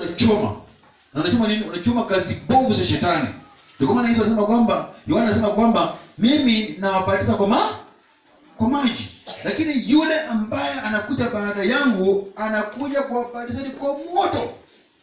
unachoma na unachoma nini unachoma kazi bovu za shetani ndio kwa maana Yesu anasema kwamba Yohana anasema kwamba mimi nawabatiza kwa ma kwa maji lakini yule ambaye anakuja baada yangu anakuja kuwabatizani kwa moto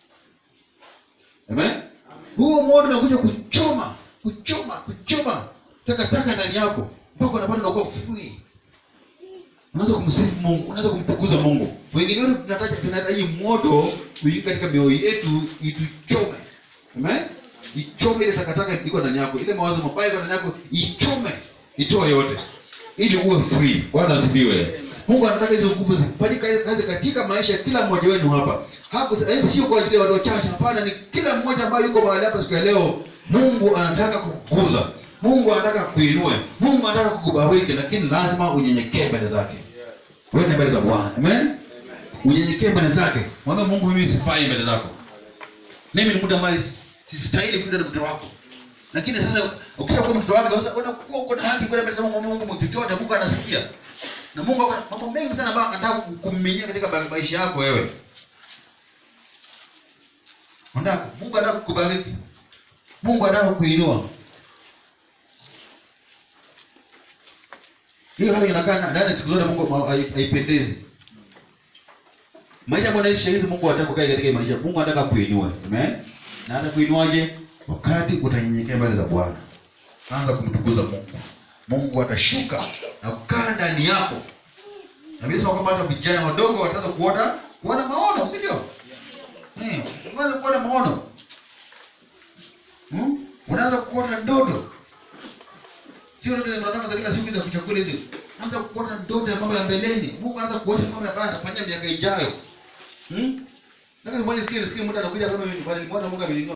amen huo moto unakuja kuchoma kuchoma kuchoma takataka ndani yako mpaka unapata unakuwa free unaweza kumsifu mungu unaweza kumtukuza mungu wengine wetu tunataja tunahitaji moto uingie katika mioyo yetu ituchome amen ichome ile takataka iko ndani yako ile mawazo mabaya iko ndani yako ichome itoe yote ili uwe free bwana asifiwe mungu anataka hizo nguvu zifanyike kazi katika maisha ya kila mmoja wenu hapa hapo eh, sio kwa ajili ya watu wachache hapana ni kila mmoja ambaye yuko mahali hapa siku ya leo mungu anataka kukukuza mungu anataka kuinue mungu anataka kukubariki lakini lazima unyenyekee mbele zake wewe mbele za bwana amen unyenyekee mbele zake mwambie mungu mimi sifai mbele zako mimi ni mtu ambaye si- sistahili kuenda na mtoto wako lakini sasa ukishakuwa mtoto wake sasa unakuwa uko na haki kwenda mbele za Mungu Mungu Mungu chochote Mungu anasikia na Mungu ako na mambo mengi sana ambayo anataka kukuminyia katika ba- maisha yako wewe Anataka Mungu anataka kukubariki Mungu anataka kukuinua hiyo hali inakaa na- ndani siku zote Mungu ma- hai- haipendezi maisha ambayo naishi hizi Mungu anataka kukaa katika maisha Mungu anataka kuinua amen na atakuinuaje wakati utanyenyekea mbele za Bwana anza kumtukuza Mungu Mungu atashuka na kukaa ndani yako na Biblia inasema kwamba hata vijana wadogo wataanza kuona kuona maono si ndio eh unaanza kuona maono hmm? unaanza kuona ndoto sio ndoto zinataka katika siku za kuchakula hizi unaanza kuona ndoto ya mambo ya mbeleni Mungu anaanza kuonyesha mambo ambayo atafanya miaka ijayo hmm? Nataka mmoja sikie sikie mtu anakuja kama mimi nilimwona Mungu ameninua